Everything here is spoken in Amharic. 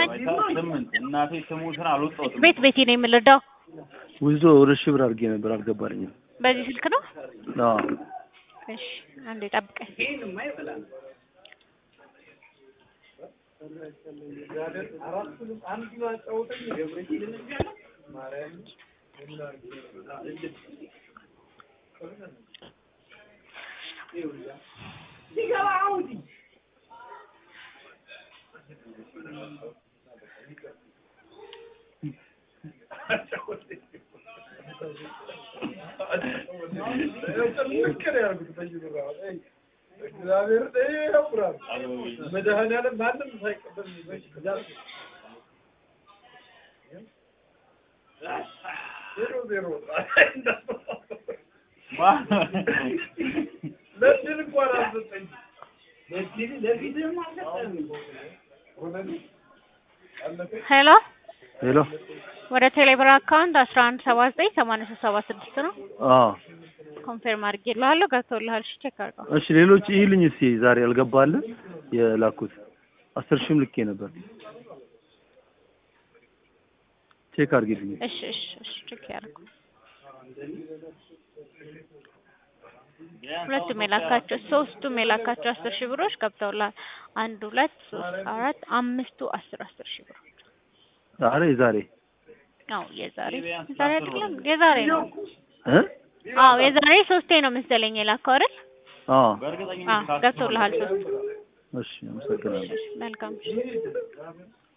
ስምንት እናቴ ስሙትን አልወጣሁትም። ቤት ቤቴ ነው የምልዳው። ውዞ ሁለት ሺህ ብር አድርጌ ነበር አልገባልኝም። በዚህ ስልክ ነው። አዎ እሺ አንዴ ጠብቀኝ። መድኃኒዓለም ማንም ሳይቀበል ዜሮ ዜሮ ለድል እንኳን አልሰጠኝ ሄሎ ሄሎ ወደ ቴሌብር አካውንት አስራ አንድ ሰባ ዘጠኝ ሰማንያ ሶስት ሰባ ስድስት ነው። አዎ ኮንፌርም አድርጌልሃለሁ። ገብቶልሃል። እሺ ቼክ አድርገው። እሺ ሌሎች ይልኝ እስኪ ዛሬ ያልገባለ የላኩት አስር ሺህም ልኬ ነበር ቼክ አድርጊልኝ እሺ እሺ እሺ ቼክ ያድርጉ። ሁለቱም የላካቸው ሶስቱም የላካቸው አስር ሺህ ብሮች ገብተውልሃል። አንድ ሁለት ሶስት አራት አምስቱ አስር አስር ሺህ ብሮች ዛሬ ዛሬ አዎ የዛሬ ዛሬ አይደለም የዛሬ ነው። እ አዎ የዛሬ ሶስቴ ነው መሰለኝ የላከው አይደል? አዎ አዎ ገብቶልሃል ሶስቱ። እሺ አመሰግናለሁ መልካም